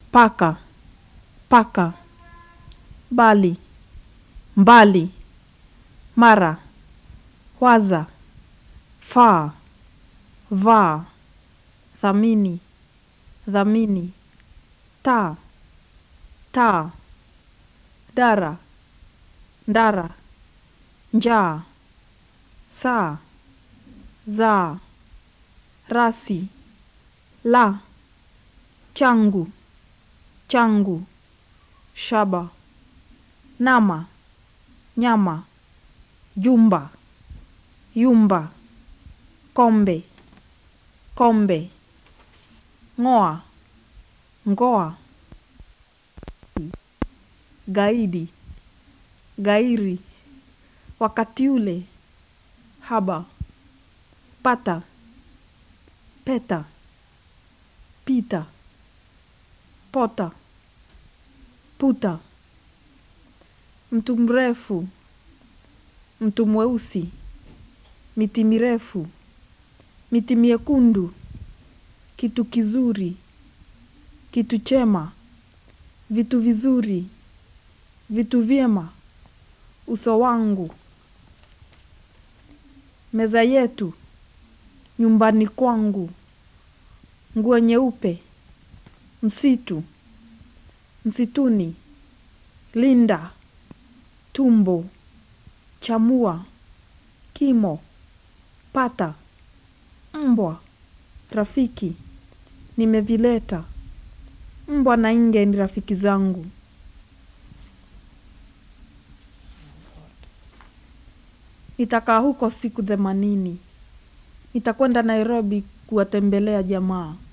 paka, paka, bali, mbali, mara, waza, faa, vaa, thamini, dhamini, taa, taa, dara, ndara, njaa, saa, zaa, rasi, la, changu, changu, shaba, nama, nyama, jumba, yumba, kombe, kombe, ng'oa, ngoa, gaidi, gairi, wakati ule, haba, pata, peta, pita, pota, puta, mtu mrefu, mtu mweusi, miti mirefu, miti miekundu, kitu kizuri, kitu chema, vitu vizuri, vitu vyema, uso wangu, meza yetu, nyumbani kwangu, nguo nyeupe, msitu, msituni, linda, tumbo, chamua, kimo, pata, mbwa, rafiki, nimevileta, mbwa na nge ni rafiki zangu. Nitakaa huko siku themanini. Nitakwenda Nairobi kuwatembelea jamaa.